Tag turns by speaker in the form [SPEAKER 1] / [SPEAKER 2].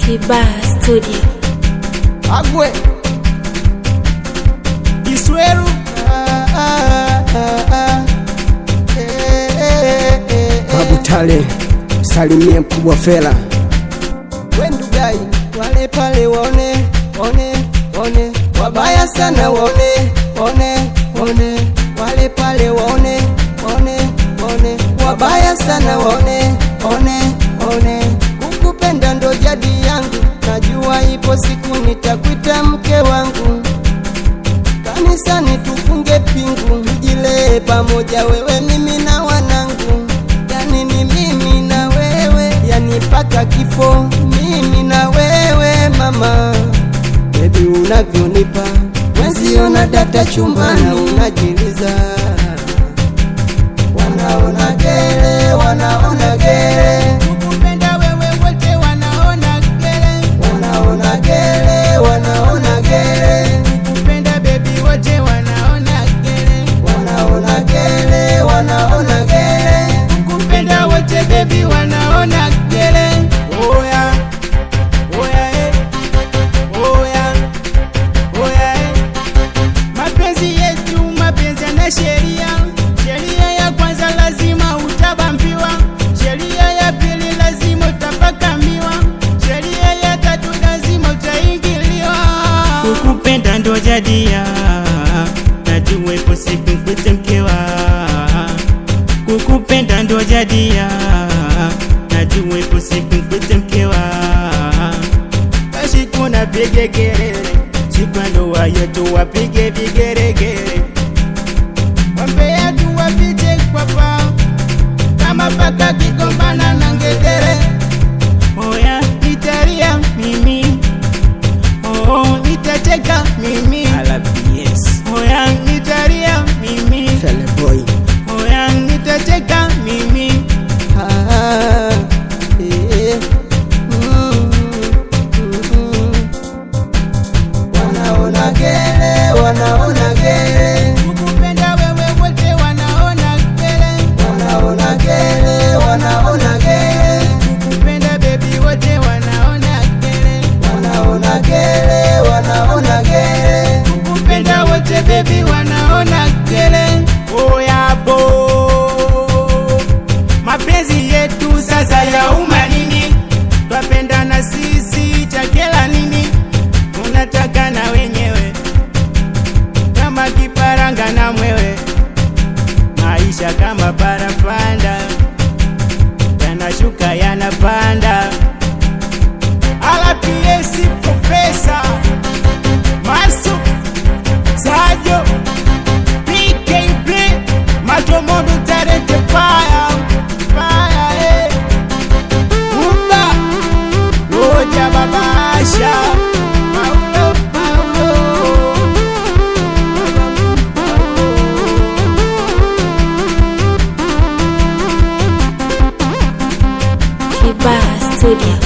[SPEAKER 1] Kiba Studio.
[SPEAKER 2] Agwe Kisweru ah, ah, ah, ah. Eh, eh, eh, eh.
[SPEAKER 3] Babu Tale, salimie mkubwa Fela.
[SPEAKER 2] Wendugai wale pale waone one one wabaya sana waone one one wale pale waone one one wabaya sana waone one one kukupenda ndo jadi yangu najua ipo siku nitakwita mke wangu kanisani tufunge pingu tujilee pamoja wewe mimi na wanangu yani ni mimi na wewe yani paka kifo mimi na wewe mama bebi unavyonipa wenziona data chumbani unajiliza wanaona gere wanaona gere
[SPEAKER 4] Kukupenda wewe wote wanaona gere,
[SPEAKER 2] wanaona gere wanaona gere
[SPEAKER 4] kupenda baby wote wanaona gere,
[SPEAKER 2] wanaona gere wanaona gere
[SPEAKER 4] kupenda wote baby wanaona gere. Oya, oya eh, oya, oya eh. Mapenzi yetu mapenzi yana sheria. Sheria ya kwanza lazima utabambiwa, sheria ya pili lazima utapakamiwa, sheria ya tatu lazima utaingiliwa. Kukupenda ndo jadia, najua ipo siku nkwite mkewa. Kukupenda ndo jadia, najua ipo siku nkwite mkewa. Basi kuna pige kelele, siku ya ndoa yetu wapige vigeregere, wambea tu wapite kwa pao kama paka kigombana na ngedere. Oya, nitalia mimi, oh, nitateka mimi, oya, nitalia mimi,
[SPEAKER 3] Fele boy,
[SPEAKER 4] oya, nitateka mimi.
[SPEAKER 2] Ah, eh, mm, mm. wanaona gere wanaona gere
[SPEAKER 4] Kukupenda wewe wote wanaona gere,
[SPEAKER 2] wanaona gere wanaona gere
[SPEAKER 4] kukupenda baby wote wanaona gere,
[SPEAKER 2] wanaona gere wanaona gere
[SPEAKER 4] kukupenda wote baby wanaona gere. Oya bo, mapenzi yetu sasa ya uma nini? Twapendana sisi chakela nini? Unataka na wenyewe kama kiparanga na mwewe, maisha kama parapanda yanashuka yanapanda. RPS Profesa Masu Sajo PK Play Matomodo Tarete Fire Fire eh Umba Roja Babasha Paulo Paulo
[SPEAKER 1] Kiba Studio.